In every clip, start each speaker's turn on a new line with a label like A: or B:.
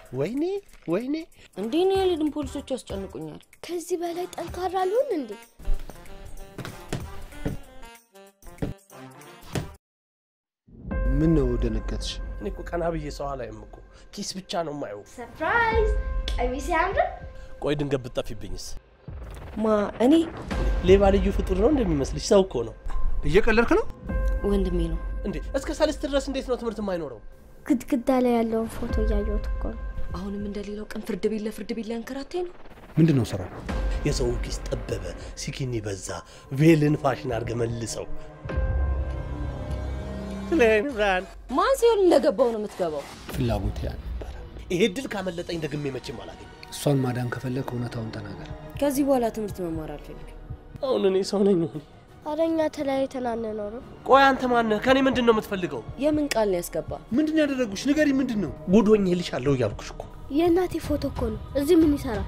A: ወይኔ ወይኔ
B: እንዲህ ነው ያልሄድን ፖሊሶች ያስጨንቁኛል።
C: ከዚህ በላይ ጠንካራ አልሆን እንዴ?
A: ምን ነው ደነገጥሽ?
D: እኔ እኮ ቀና ብዬ ሰው አላይም እኮ ኪስ ብቻ ነው የማየው።
C: ሰርፕራይዝ! ቀሚስ ያምራል።
D: ቆይ ድንገት ብትጠፊብኝስ?
B: ማ እኔ
D: ሌባ ልዩ ፍጡር ነው እንደሚመስልሽ? ሰው እኮ ነው
A: እየቀለድክ ነው?
B: ወንድሜ ነው።
D: እንዴ። እስከ ሰልስት ድረስ እንዴት ነው ትምህርት የማይኖረው?
C: ግድግዳ ላይ ያለውን ፎቶ እያየሁት እኮ ነው።
B: አሁንም እንደሌላው ቀን ፍርድ ቤት ለፍርድ ቤት ሊያንከራታኝ ነው።
A: ምንድን ነው ስራ?
D: የሰውን ኪስ ጠበበ፣ ሲኪኒ በዛ፣ ቬልን ፋሽን አድርገ መልሰው። ብርሃን
B: ማን ሲሆን እንደገባው ነው የምትገባው?
A: ፍላጎት ያ ነበረ።
D: ይሄ ድል ካመለጠኝ ደግሜ መቼም አላገኘም።
A: እሷን ማዳን ከፈለግ እውነታውን ተናገር።
B: ከዚህ በኋላ ትምህርት መማር አልፈልግም።
D: አሁን እኔ ሰው ነኝ።
C: ኧረ እኛ ተለያይተን አንኖርም።
D: ቆይ አንተ ማነህ? ከኔ ምንድን ነው የምትፈልገው?
B: የምን ቃል ነው ያስገባ?
A: ምንድን ነው ያደረጉሽ? ንገሪ። ምንድን ነው?
D: ጉዶኝ ልሻለሁ እያልኩሽ እኮ
C: የእናቴ ፎቶ እኮ ነው። እዚህ ምን ይሰራል?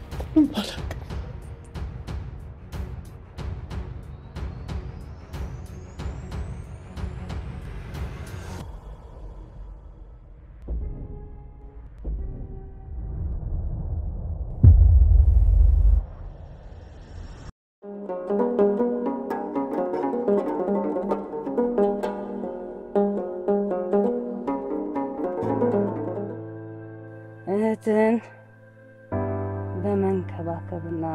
E: እህትን በመንከባከብና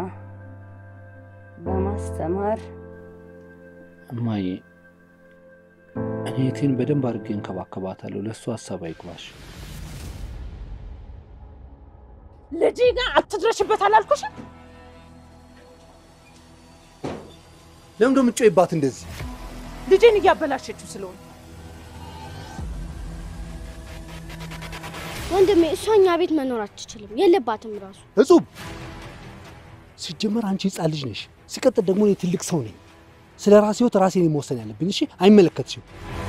E: በማስተማር
A: እማዬ፣ እኔ እህቴን በደንብ አድርጌ እንከባከባታለሁ። ለእሱ ሀሳብ አይግባሽ።
E: ልጅ ጋር አትድረሽበት አላልኩሽም?
A: ለምን ደሞ የምትጮይባት እንደዚህ?
E: ልጄን እያበላሸችው ስለሆነ
C: ወንድሜ እሷ እኛ ቤት መኖር አትችልም፣ የለባትም ራሱ።
A: እጹብ፣ ሲጀመር አንቺ ህፃን ልጅ ነሽ። ሲቀጥል ደግሞ እኔ ትልቅ ሰው ነኝ። ስለ ራሴ ህይወት ራሴ ነኝ መወሰን ያለብኝ። እሺ፣ አይመለከትሽም።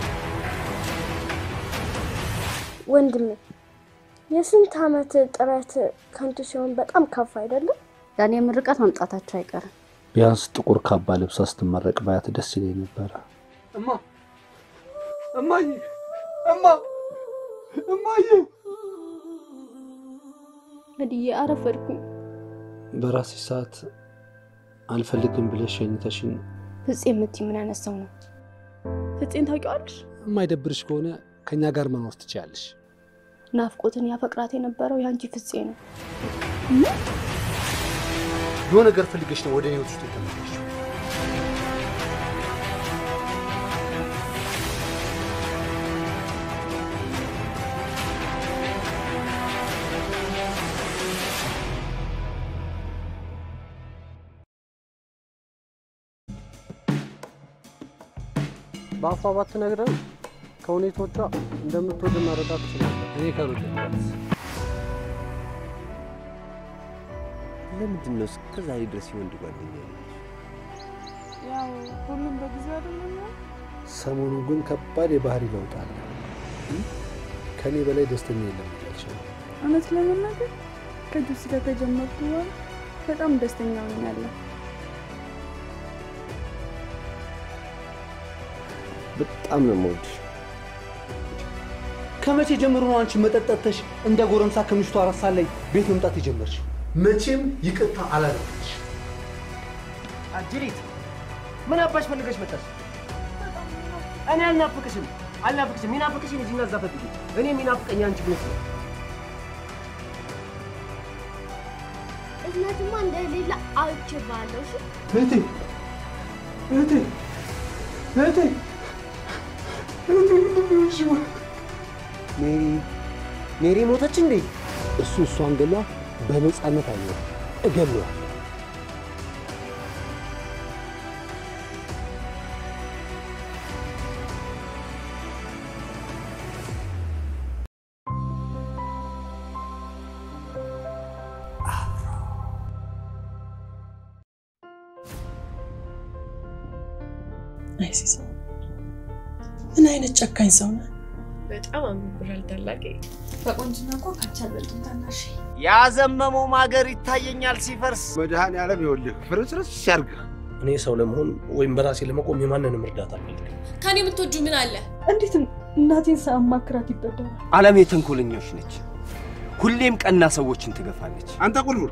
C: ወንድሜ የስንት ዓመት ጥረት ከንቱ ሲሆን በጣም ከፍ አይደለም?
E: ዳኒ የምርቃት መምጣታቸው አይቀርም።
A: ቢያንስ ጥቁር ካባ ለብሳ ስትመረቅ ባያት ደስ ይለኝ ነበረ። እማ እማዬ፣ እማ እማዬ፣
C: እድዬ አረፈድኩኝ።
A: በራሴ ሰዓት አልፈልግም ብለሽ ሸኝተሽኝ
C: ፍፄ የምትይ ምን አይነት ሰው ነው? ፍፄን ታውቂዋለሽ?
A: የማይደብርሽ ከሆነ ከእኛ ጋር መኖር ትችያለሽ።
C: ናፍቆትን ያፈቅራት የነበረው የአንቺ ፍፄ ነው።
A: የሆነ ነገር ፈልገሽ ነው ወደ እኔ ህይወት ውስጥ የተመለስሽው።
F: በአፏ ባትነግረን ከሁኔቶቿ እንደምትወድ መረዳት ትችላለን።
A: እኔ ከሩድበት
G: ለምንድን ነው እስከ ዛሬ ድረስ የወንድ ጓደኛ ያለች?
E: ያው ሁሉም በጊዜ አይደለም።
A: ሰሞኑን ግን ከባድ የባህሪ ለውጥ አለ። ከእኔ በላይ ደስተኛ የለም እያልሽ ነው።
H: እውነት ለመናገር ከጁስ ጋር ከጀመርኩ በኋላ በጣም ደስተኛ ሆኛለሁ።
G: በጣም ነው የምወድሽ።
A: ከመቼ ጀምሮ ነው አንቺ መጠጥ ጠጥተሽ እንደ ጎረምሳ ከምሽቱ አራት ሰዓት ላይ ቤት መምጣት የጀመርሽ? መቼም ይቅርታ አላደረግሽ።
D: አጅሪት ምን አባሽ ፈልገሽ መጣሽ? እኔ አልናፍቅሽም አልናፍቅሽም። የሚናፍቅሽን እዚህና እዛ ፈልጊ። እኔ የሚናፍቀኝ አንቺ ብነት ነው።
C: እዝነትማ እንደሌላ አውችባለሁ። እሺ
A: እህቴ እህቴ እህቴ
G: ሜሪ ሜሪ ሞተች እንዴ?
A: እሱ እሷን ገላ በነፃነት አየ እገለዋል።
I: አይ ሲሳይ፣ ምን አይነት ጨካኝ ሰው ነህ?
J: በጣም አምብራል ታላቄ። በቆንጅና እኮ ካቻ አልበልጥም ታናሽ።
K: ያዘመመው ማገር ይታየኛል ሲፈርስ።
G: መድኃኔዓለም ይኸውልህ ፍርስርስ ያርግ።
D: እኔ ሰው ለመሆን ወይም በራሴ ለመቆም የማንንም እርዳታ አልፈልግም።
J: ከኔ የምትወጁ ምን አለ?
H: እንዴት እናቴን ሳማክራት ይበደራል?
G: ዓለም የተንኮለኞች ነች።
D: ሁሌም ቀና ሰዎችን ትገፋለች።
G: አንተ ቁልቁል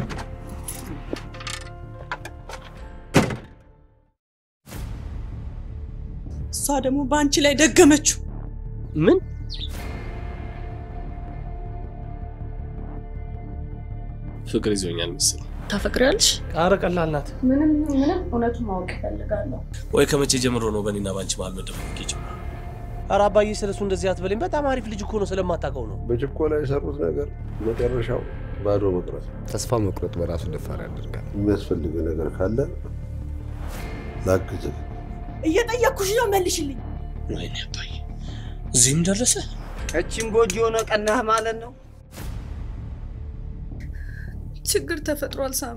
I: እሷ ደግሞ በአንቺ ላይ ደገመችው።
D: ምን
L: ፍቅር ይዞኛል መሰለኝ።
B: ታፈቅሪያለሽ?
F: ኧረ ቀላል ናት።
H: ምንም ምንም እውነቱን ማወቅ እፈልጋለሁ።
L: ወይ ከመቼ ጀምሮ ነው በእኔና ባንቺ መሀል መደባበቅ የጀመረው?
F: ኧረ አባዬ ስለሱ እንደዚህ አትበለኝ። በጣም አሪፍ ልጅ እኮ ነው፣ ስለማታውቀው ነው።
G: በችኮላ የሰሩት ነገር መጨረሻው ባዶ መቅረት። ተስፋ መቁረጥ በራሱ ደፋር ያደርጋል። የሚያስፈልግ ነገር ካለ ላግዝህ።
I: እየጠየቅኩሽ ነው፣ መልሽልኝ።
L: ወይኔ አባዬ እዚህም ደረሰ።
D: እቺም ጎጆ የሆነ ቀናህ ማለት ነው።
H: ችግር ተፈጥሯል ሳሚ።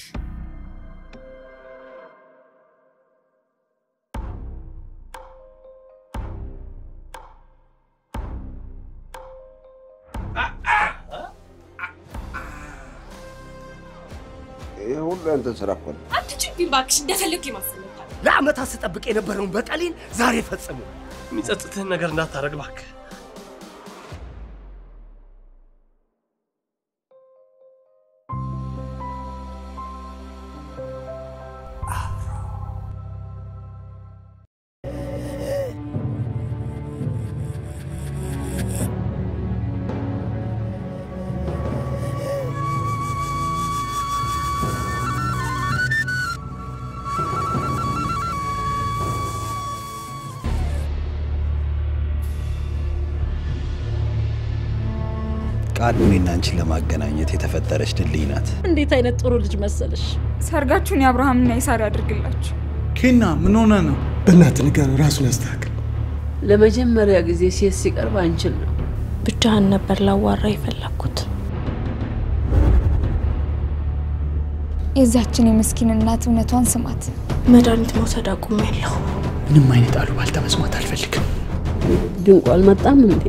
G: ይህ ሁሉ ያንተ ስራ እኮ ነው።
J: አትጩብኝ እባክሽ፣ እንደፈለግኩ የማሰለታል
D: ለአመታት ስጠብቅ የነበረውን በቀሌን ዛሬ ፈጽሙ።
L: የሚጸጽትህን ነገር እንዳታረግ እባክህ።
M: ቃል እኔና አንቺን ለማገናኘት የተፈጠረች ድልድይ ናት።
N: እንዴት አይነት ጥሩ ልጅ መሰለሽ!
O: ሰርጋችሁን የአብርሃምና የሳራ ያድርግላችሁ።
P: ኬና ምን ሆነ ነው? በእናትህ ንገረው፣ ራሱን ያስተካክል።
N: ለመጀመሪያ ጊዜ ሴት ሲቀርብ አንችል ነው።
C: ብቻህን ነበር ላዋራ የፈለግኩት።
O: የዛችን የምስኪን እናት እውነቷን ስማት።
C: መድኃኒት መውሰድ አቁሜያለሁ።
P: ምንም አይነት አሉባልታ መስማት አልፈልግም።
N: ድንቁ አልመጣም እንዴ?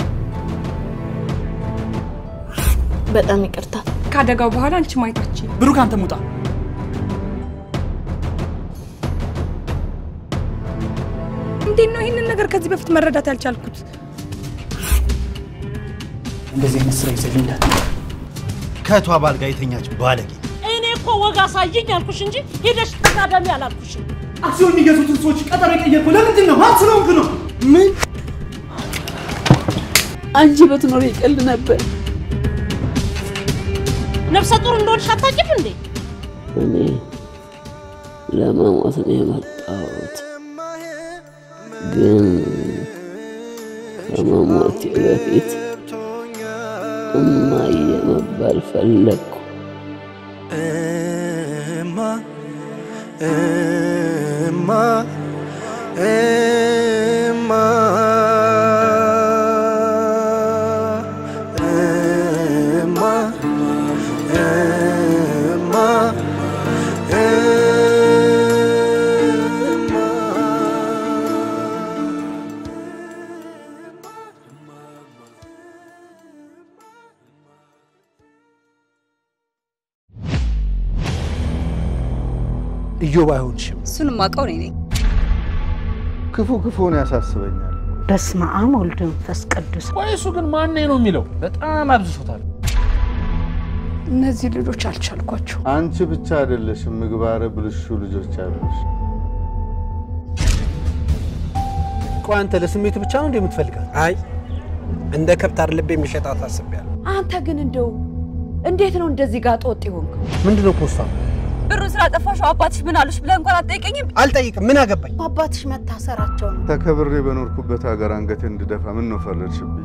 C: በጣም ይቅርታ።
O: ከአደጋው በኋላ አንቺ ማየታችን
P: ብሩክ፣ አንተ ሙጣ።
O: እንዴት ነው ይህንን ነገር ከዚህ በፊት መረዳት ያልቻልኩት?
P: እንደዚህ አይነት ስራ ይዘልኛል።
K: ከእቷ ባል ጋር የተኛች ባለጌ
N: እኔ እኮ ወግ አሳይኝ አልኩሽ እንጂ ሄደሽ ተጋደሚ አላልኩሽም።
P: አክሲዮን የሚገዙትን ሰዎች ቀጠሮ የቀየርኩ ለምንድን ነው? ማን ስለሆንክ ነው?
N: ምን አንቺ በትኖር ይቀል ነበር። ነፍሰ ጡር እንደሆንሽ አታውቂም እንዴ? እኔ ለመሞት ነው የመጣሁት፣ ግን ከመሞቴ በፊት እማዬ መባል ፈለግኩ።
K: እማ እማ እማ እማ እማ
A: ኢዮብ አይሆንሽም።
Q: እሱን ማውቀው እኔ ነኝ።
A: ክፉ ክፉን ያሳስበኛል።
N: በስመ አብ ወልድ መንፈስ ቅዱስ።
F: ቆይ እሱ ግን ማን ነው የሚለው? በጣም አብዝቶታል።
H: እነዚህ ልጆች አልቻልኳቸው።
A: አንቺ ብቻ አይደለሽም፣ ምግባረ ብልሹ ልጆች አሉሽ።
F: ቆይ አንተ ለስሜት ብቻ ነው እንደ የምትፈልጋት?
D: አይ እንደ ከብት ልብ የሚሸጣት አስቤያለሁ።
N: አንተ ግን እንደው እንዴት ነው እንደዚህ ጋር ጦጥ የሆንከው?
F: ምንድን ነው ፖስታ?
Q: ብሩን ስላጠፋሽው አባትሽ ምን አሉሽ ብለህ እንኳን አትጠይቀኝም?
D: አልጠይቅም። ምን አገባኝ?
N: አባትሽ መታሰራቸው ነው።
A: ተከብሬ በኖርኩበት ሀገር አንገቴ እንድደፋ ምን ነው ፈረድሽብኝ?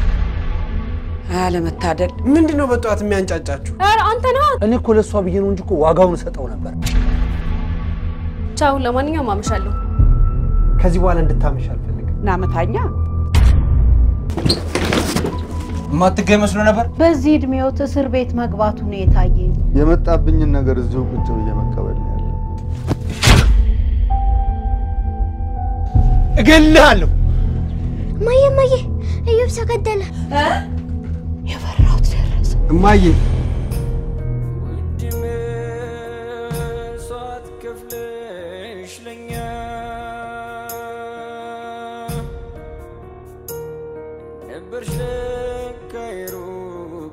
N: አለመታደል።
D: ምንድን ነው በጠዋት የሚያንጫጫችሁ?
Q: ኧረ አንተ ነህ።
F: እኔ እኮ ለእሷ ብዬ ነው እንጂ እኮ ዋጋውን እሰጠው ነበር።
Q: ቻው። ለማንኛውም አመሻለሁ።
D: ከዚህ በኋላ እንድታመሽ አልፈልግም።
N: ናመታኛ
D: የማትገኝ መስሎ ነበር።
N: በዚህ እድሜዎት እስር ቤት መግባቱ ነው የታየኝ።
A: የመጣብኝን ነገር እዚሁ ቁጭ ብዬ መቀበል ነው ያለው።
D: እገልሃለሁ።
R: እማዬ እማዬ፣ እዮብ ተገደለ።
N: የፈራሁት ደረሰ።
A: እማዬ
K: ነበርሽ ለካ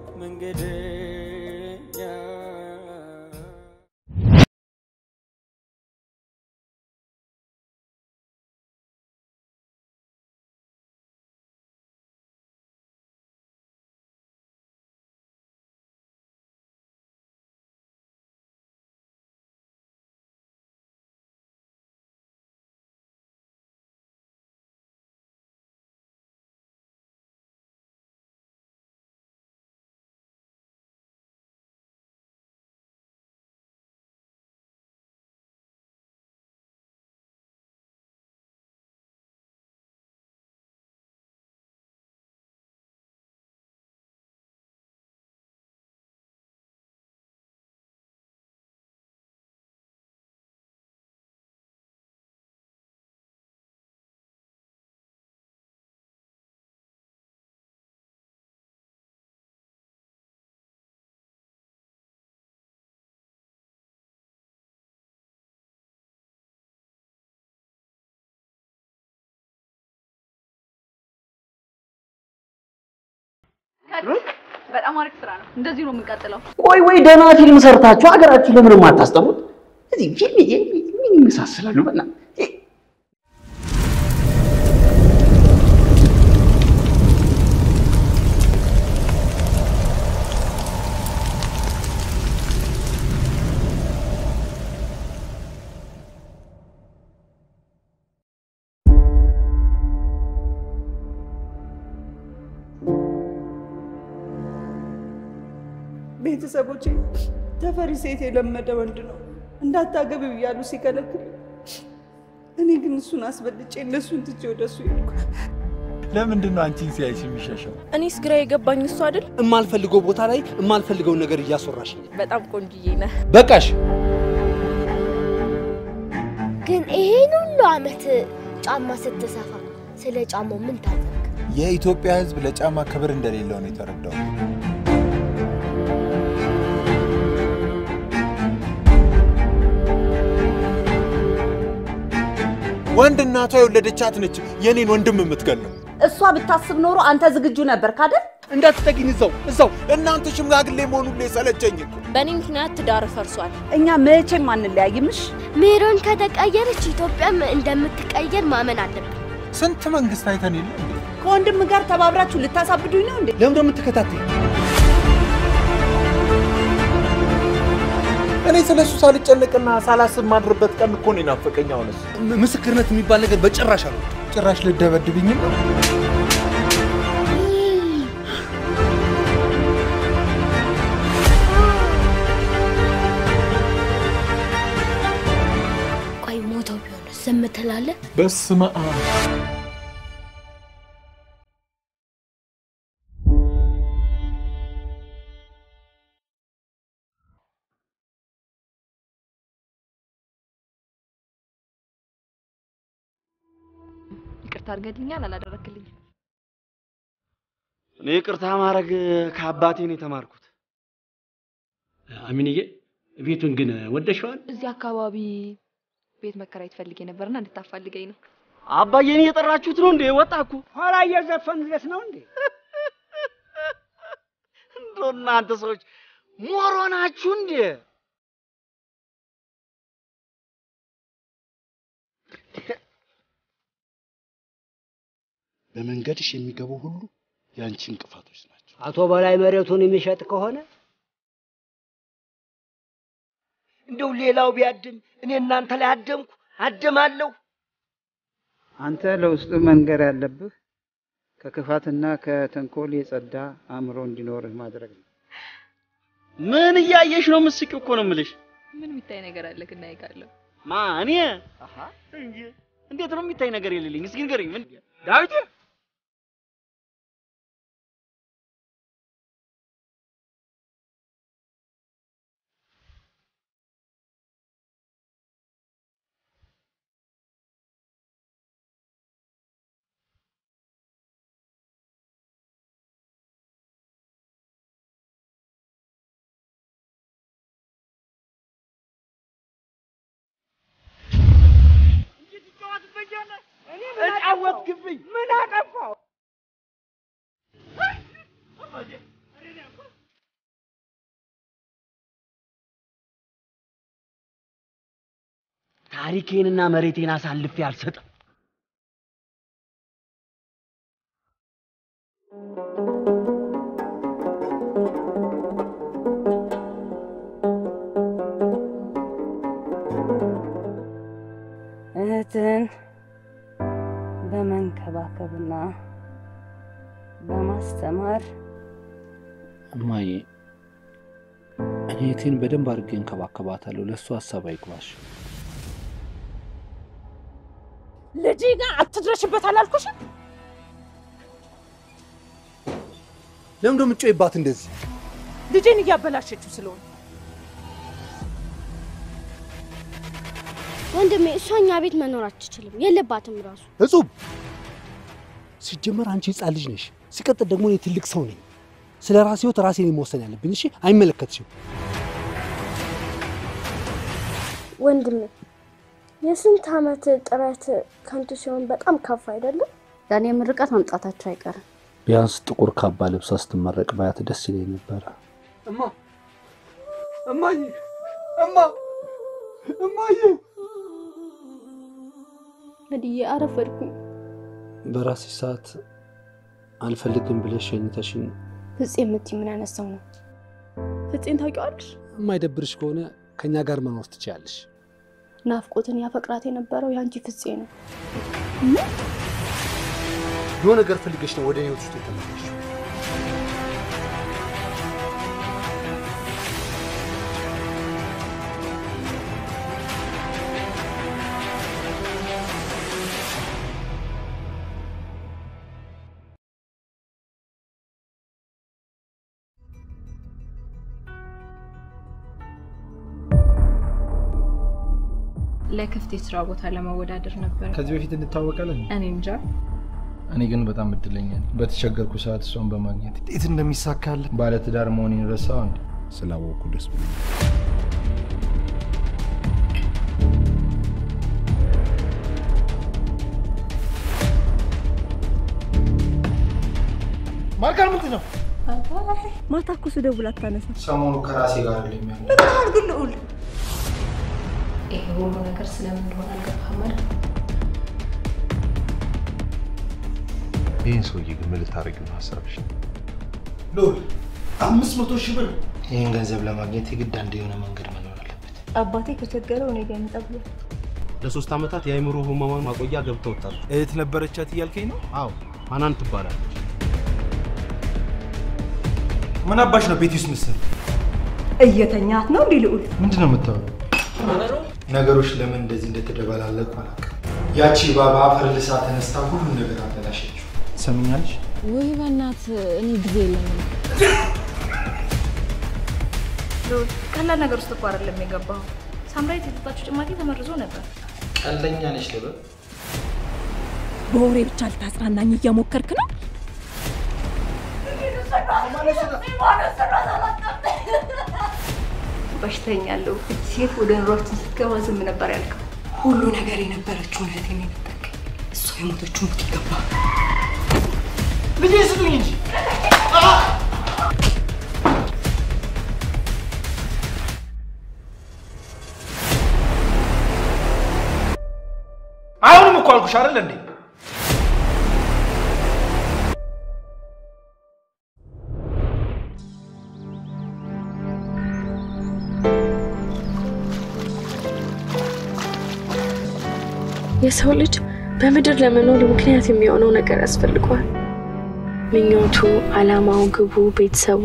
J: በጣም አሪፍ ስራ ነው። እንደዚህ ነው የምንቀጥለው።
D: ቆይ ወይ ደህና ፊልም ሰርታችሁ ሀገራችሁ ለምን የማታስጠሩት? እዚህ ፊልም ምን ይመሳሰላሉ? በና
E: ቤተሰቦቼ ተፈሪ ሴት የለመደ ወንድ ነው እንዳታገቢ እያሉ ሲከለክል፣ እኔ ግን እሱን አስበልጬ እነሱን ትቼ ወደ እሱ ሄድኩ።
K: ለምንድን ነው አንቺን ሲያይሽ የሚሻሻው?
C: እኔስ ግራ የገባኝ እሱ አይደል?
A: የማልፈልገው ቦታ ላይ የማልፈልገውን ነገር እያስወራሽ
C: በጣም ቆንጅዬ ነህ።
A: በቃሽ።
R: ግን ይሄን ሁሉ አመት ጫማ ስትሰፋ ስለ ጫማው ምን ታዘብክ?
K: የኢትዮጵያ ሕዝብ ለጫማ ክብር እንደሌለው ነው የተረዳው። ወንድ እናቷ የወለደቻት ነች የኔን ወንድም የምትገለው።
N: እሷ ብታስብ ኖሮ አንተ ዝግጁ ነበር ካደል
K: እንዳትጠጊኝ፣ እዛው እዛው እናንተ ሽማግሌ መሆኑ ላይ ሰለቸኝ እኮ።
C: በእኔ ምክንያት ትዳር ፈርሷል።
N: እኛ መቼም አንለያይምሽ።
R: ሜሮን ከተቀየረች ኢትዮጵያም እንደምትቀየር ማመን አለብን።
K: ስንት መንግስት አይተን የለ እንዴ?
N: ከወንድም ጋር ተባብራችሁ ልታሳብዱኝ ነው እንዴ?
A: ለምን የምትከታተይ?
K: እኔ ስለ እሱ ሳልጨነቅና ሳላስብ ማድርበት ቀን እኮ ነው የናፈቀኝ። አሁንስ
A: ምስክርነት የሚባል ነገር በጭራሽ አሉ።
K: ጭራሽ ልደበድብኝ ነው?
R: ቆይ ሞተው ቢሆን ዝም ትላለህ?
K: በስመ አብ
J: ይቅርታ አድርገልኛል አላደረክልኝም?
D: እኔ ይቅርታ ማድረግ ከአባቴ ነው የተማርኩት። አሚንዬ ቤቱን ግን ወደሸዋል?
J: እዚህ አካባቢ ቤት መከራየት ፈልጌ ነበርና እንድታፋልገኝ ነው።
D: አባዬን እየጠራችሁት ነው እንዴ? ወጣ እኮ
S: ኋላ እየዘፈንለት ነው እንዴ?
D: እንደው እናንተ ሰዎች ሞሮ ናችሁ እንዴ?
S: በመንገድሽ የሚገቡ ሁሉ የአንቺ እንቅፋቶች ናቸው።
T: አቶ በላይ መሬቱን የሚሸጥ ከሆነ
D: እንደው ሌላው ቢያድም እኔ እናንተ ላይ አደምኩ አደማለሁ።
U: አንተ ለውስጥ መንገር ያለብህ ከክፋትና ከተንኮል የጸዳ አእምሮ እንዲኖርህ ማድረግ ነው።
D: ምን እያየሽ ነው? ምስቂው እኮ ነው የምልሽ።
J: ምን የሚታይ ነገር አለ? እና ይቃለሁ
D: ማ እኔ እንጂ እንዴት ነው የሚታይ ነገር የሌለኝ? እስኪ ንገረኝ። ምን ዳዊት
S: እጫወትክብኝ። ምን አጠፋው?
D: ታሪኬንና መሬቴን አሳልፌ አልሰጥም።
E: እህትን በመንከባከብና በማስተማር
A: እማዬ እኔ እህቴን በደንብ አድርጌ እንከባከባታለሁ። ለእሱ ሀሳብ አይግባሽ።
E: ልጄ ጋር አትድረሽበት አላልኩሽም?
A: ለምን ደሞ የምትጮይባት እንደዚህ?
E: ልጄን እያበላሸችው ስለሆነ
R: ወንድሜ፣ እሷ እኛ ቤት መኖር አትችልም፣ የለባትም ራሱ።
A: እጹብ፣ ሲጀመር አንቺ ህፃን ልጅ ነሽ። ሲቀጥል ደግሞ እኔ ትልቅ ሰው ነኝ። ስለ ራሴ ህይወት ራሴ ነኝ መወሰን ያለብኝ። እሺ፣ አይመለከትሽም።
R: ወንድሜ፣ የስንት ዓመት ጥረት ከንቱ ሲሆን በጣም ከፍ አይደለም?
H: ዳኒ ምርቃት መምጣታቸው አይቀርም።
A: ቢያንስ ጥቁር ካባ ለብሳ ስትመረቅ ባያት ደስ ይለኝ ነበረ።
P: እማ እማዬ እማ እማዬ
C: መድዬ አረፈድኩኝ።
A: በራሴ ሰዓት አልፈልግም ብለሽ ሸኝተሽኝ
C: ፍፄ የምትይ ምን ያነሳው ነው?
H: ፍፄን ታውቂዋለሽ?
A: የማይደብርሽ ከሆነ ከእኛ ጋር መኖር ትችያለሽ።
C: ናፍቆትን ያፈቅራት የነበረው የአንቺ ፍፄ ነው።
A: የሆነ ነገር ፈልገሽ ነው ወደ ህይወት ውስጥ የተመለስሽው።
J: ለክፍት የስራ ቦታ ለመወዳደር ነበር።
B: ከዚህ በፊት እንታወቃለን?
J: እኔ እንጃ።
B: እኔ ግን በጣም እድለኛ ነኝ። በተቸገርኩ ሰዓት እሷን በማግኘት እንዴት እንደሚሳካል ባለትዳር መሆኔን ረሳው እንዴ?
G: ስላወቅኩ ደስ ብሎ
B: ማርካል ምንድን ነው?
H: ማታ እኮ ስደውል አታነሳም።
B: ሰሞኑ ከራሴ ጋር አይደለም ያለው።
H: ምን ያህል ግን ልዑል
J: ይሄ ሁሉ ነገር ስለምን እንደሆነ አልገባህም አይደል?
G: ይህን ሰውዬ ግን ምን ልታደርጊው ነው ሀሳብሽ?
B: ልዑል አምስት መቶ ሺህ ብር ይህን ገንዘብ ለማግኘት የግድ አንድ የሆነ መንገድ መኖር አለበት።
H: አባቴ ከቸገረው እኔ ጋር ይምጣ ብሎ
V: ለሶስት ዓመታት የአእምሮ ህሙማን ማቆያ ገብተውታል።
B: እህት ነበረቻት እያልከኝ ነው?
V: አዎ ሀናን ትባላለች።
B: ምን አባሽ ነው ቤት ውስጥ ምስል
H: እየተኛት ነው እንዲህ ልዑል
B: ምንድን ነው የምታወራው? ነገሮች ለምን እንደዚህ እንደተደበላለቁ አላውቅም። ያቺ ባባ አፈር ልሳ ተነስታ ሁሉም ነገር አበላሸችው። ሰምኛለሽ?
W: ወይ በእናት እኔ ጊዜ የለኝም።
X: ልዑል ቀላል ነገር ውስጥ እኮ አይደለም የገባው። ሳምራዊት የጠጣችው ጭማቂ ተመርዞ ነበር።
B: ቀልደኛ ነሽ ልበል?
W: በወሬ ብቻ ልታጽናናኝ እየሞከርክ ነው?
X: በሽተኛ ያለው ሴት ወደ ኑሯችን ስትገባ ዝም ነበር ያልከው።
W: ሁሉ ነገር የነበረችው እህቴን የነጠቀኝ እሷ የሞተችው ሞት ይገባ
B: ልጄ ስጡኝ እንጂ አሁንም እኮ አልኩሽ አይደል እንዴ?
C: የሰው ልጅ በምድር ለመኖር ምክንያት የሚሆነው ነገር ያስፈልገዋል። ምኞቱ፣ አላማው፣ ግቡ፣ ቤተሰቡ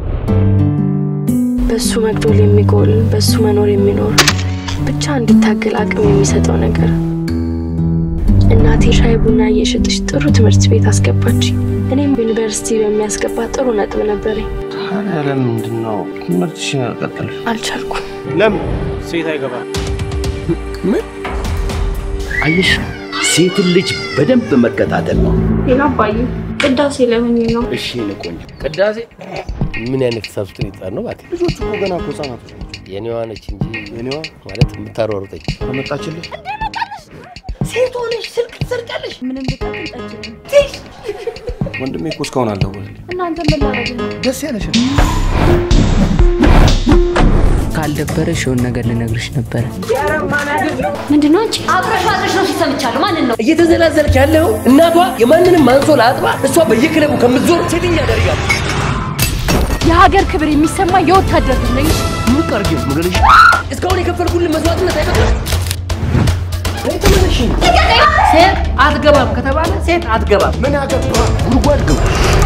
C: በሱ መግዶል የሚጎል በሱ መኖር የሚኖር ብቻ እንዲታገል አቅም የሚሰጠው ነገር። እናቴ ሻይ ቡና እየሸጠች ጥሩ ትምህርት ቤት አስገባች። እኔም ዩኒቨርሲቲ በሚያስገባ ጥሩ ነጥብ ነበረኝ።
V: ታዲያ ለምንድን ነው ትምህርትሽን ያልቀጠልሽ?
C: አልቻልኩም።
V: ለምን ሴት አይገባም?
M: ምን አየሽ? ሴትን ልጅ በደንብ መከታተል ነው።
C: ሌላ አባዬ ቅዳሴ ለምን ነው?
M: እሺ የኔ ቆንጆ
F: ቅዳሴ ምን አይነት ሂሳብ ውስጥ ሊጣር ነው? እባክህ
V: ልጆቹ እኮ ገና እኮ ህጻናቶች ናቸው።
F: የኔዋ ነች እንጂ
V: የኔዋ
F: ማለት የምታሯሩጠኝ
V: አመጣችልህ?
H: ሴት ሆነሽ ስልክ ትሰርቂያለሽ? ምንም ብጠቅም ጠጭ
V: ወንድሜ እኮ እስካሁን አልደወለልኝም።
H: እናንተ ምን ላደርግ ነው?
V: ደስ ያለሽ
Y: ካልደበረሽ የሆነ ነገር ልነግርሽ ነበረ።
N: ምንድን ነው አንቺ? አብረሽ አብረሽ ነው ሲሰምቻለሁ። ማንን ነው
D: እየተዘላዘልክ ያለው? እናቷ የማንንም አንሶላ አጥባ እሷ በየክለቡ ከምትዞር ሴትኛ ያደርጋል።
N: የሀገር ክብር የሚሰማ የወታደር ልጅ ነኝ።
D: ምን ታርጊ መገለሽ? እስካሁን የከፈልኩልን መስዋዕትነት አይበቃም? ተመለሽ። ሴት አትገባም ከተባለ ሴት አትገባም። ምን አገባ? ጉድጓድ ግባ።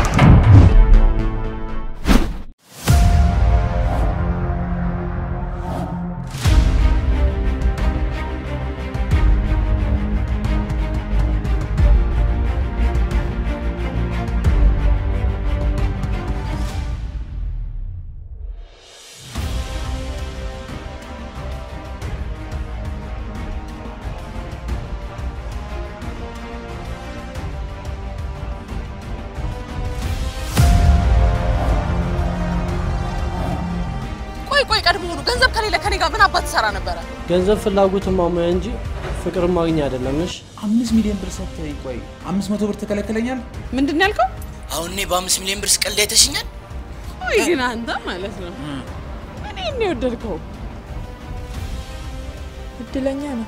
I: ቆይ ቆይ፣ ቀድሞውኑ ገንዘብ ከሌለ ከኔ ጋር ምን አባት ትሰራ ነበረ?
F: ገንዘብ ፍላጎትን ማሙያ እንጂ ፍቅር ማግኛ አይደለም። እሺ
K: አምስት ሚሊዮን ብር ሰጥተኝ፣ ቆይ አምስት መቶ ብር ትከለክለኛል?
I: ምንድን ነው ያልከው?
L: አሁን እኔ በአምስት ሚሊዮን ብር ስቀልድ አይተሽኛል?
O: ወይ ግን አንተ ማለት ነው እኔ እኔ የወደድከው
H: እድለኛ ነው።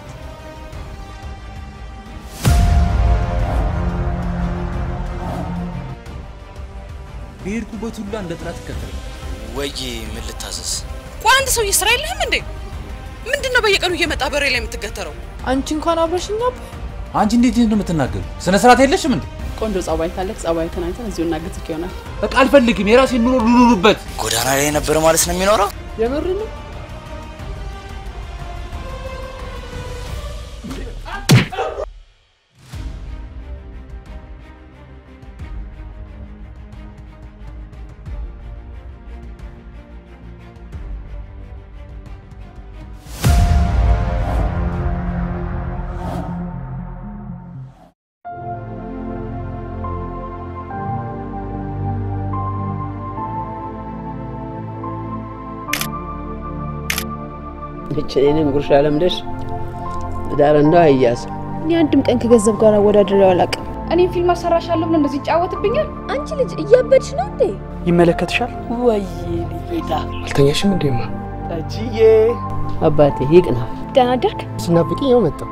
Q: በሄድኩበት ሁላ እንደ ጥላት ይከተል
L: ወይ ምን ልታዘዝ?
I: ቆይ አንድ ሰውዬ ስራ የለህም እንዴ? ምንድን ነው በየቀኑ እየመጣ በሬ ላይ የምትገተረው?
H: አንቺ እንኳን አብረሽኛ
Q: አንቺ እንዴት ነው የምትናገሩ? ስነ ስርዓት የለሽም እንዴ?
O: ቆንጆ ጸባይ ካለክ ጸባይ ተናኝተን እዚሁ እናግዝክ ይሆናል።
Q: በቃ አልፈልግም። የራሴን ኑሮ ልኑርበት።
L: ጎዳና ላይ የነበረ ማለት ነው የሚኖረው?
O: የምር ነው።
D: ብቻዬን ጉርሻ ለምደሽ ዳር እንደው አያዝ
H: እኔ አንድም ቀን ከገንዘብ ጋር አወዳድሬው አላውቅም።
X: እኔም ፊልም አሰራሻለሁ ብሎ እንደዚህ ይጫወትብኛል።
R: አንቺ ልጅ እያበድሽ ነው እንዴ?
T: ይመለከትሻል።
D: ወይ ጌታ
T: አልተኛሽም እንዴማ?
D: ጠጅዬ አባቴ ይቅና።
H: ደህና አደርክ?
T: ስናፍቂኝ ያው መጣሁ።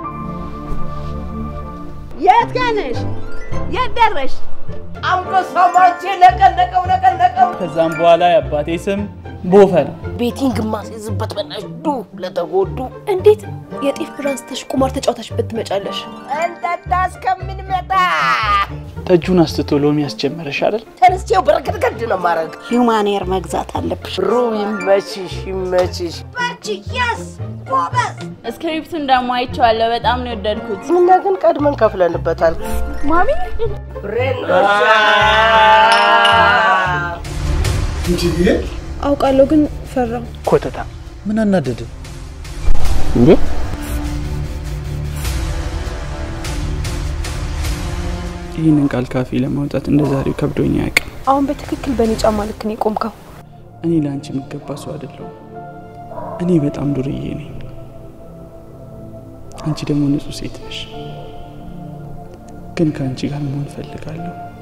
D: የት ጋር ነሽ? የት ደረሽ? አንበሳ ማቼ ነቀነቀው ነቀነቀው።
T: ከዛም በኋላ የአባቴ ስም ቦፈን
D: ቤቲን ግማሽ ይዝበት በናሽ ዱ ለተጎዱ
H: እንዴት የጤፍ ብራንስ ተሽ ቁማር ተጫውታሽበት ትመጫለሽ?
D: እንጠጣ እስከምንመጣ
T: ጠጁን አስትቶ ሎሚ ያስጀመረሽ አይደል?
D: ተነስቼው በረገድገድ ነው ማድረግ።
H: ሂውማን ኤር መግዛት አለብሽ።
D: ሩ ይመችሽ ይመችሽ።
R: በርቺ፣ የስ ጎበዝ።
U: ስክሪፕቱን ደግሞ አይቼዋለሁ። በጣም ነው የወደድኩት።
D: እኛ ግን ቀድመን ከፍለንበታል።
H: ማሚ
D: ሬኖሻ
T: እንዴ
H: አውቃለሁ፣ ግን ፈራው።
T: ኮተታ ምን አናደደ
D: እንዴ?
T: ይህንን ቃል ካፌ ለማውጣት እንደ ዛሬው ከብዶኝ አያውቅም።
H: አሁን በትክክል በእኔ ጫማ ልክ ነው የቆምከው።
T: እኔ ለአንቺ የሚገባ ሰው አይደለሁም። እኔ በጣም ዱርዬ ነኝ። አንቺ ደግሞ ንጹህ ሴት ነሽ። ግን ከአንቺ ጋር መሆን እፈልጋለሁ።